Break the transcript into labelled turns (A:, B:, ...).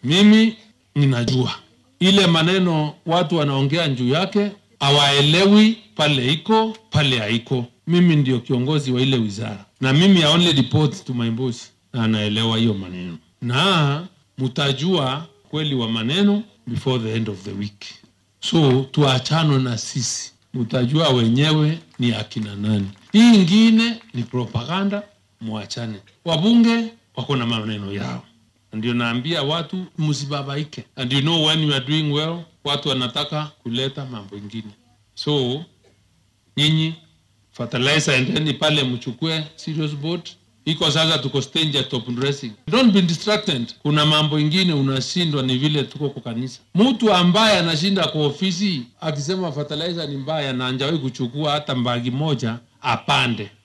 A: Mimi ninajua ile maneno watu wanaongea juu yake, hawaelewi pale iko pale haiko. Mimi ndio kiongozi wa ile wizara, na mimi I only report to my boss, na anaelewa hiyo maneno, na mtajua kweli wa maneno before the end of the week. So tuachano na sisi, mtajua wenyewe ni akina nani. Hii ingine ni propaganda, mwachane. Wabunge wako na maneno yao, ndio naambia watu msibabaike, and you know when you are doing well, watu wanataka kuleta mambo ingine. So nyinyi fertilizer, endeni pale mchukue serious boat iko sasa, tuko stage ya top dressing. Don't be distracted. Kuna mambo ingine unashindwa, ni vile tuko kwa kanisa. Mtu ambaye anashinda kwa ofisi akisema fertilizer ni mbaya na anjawahi kuchukua hata mbagi moja, apande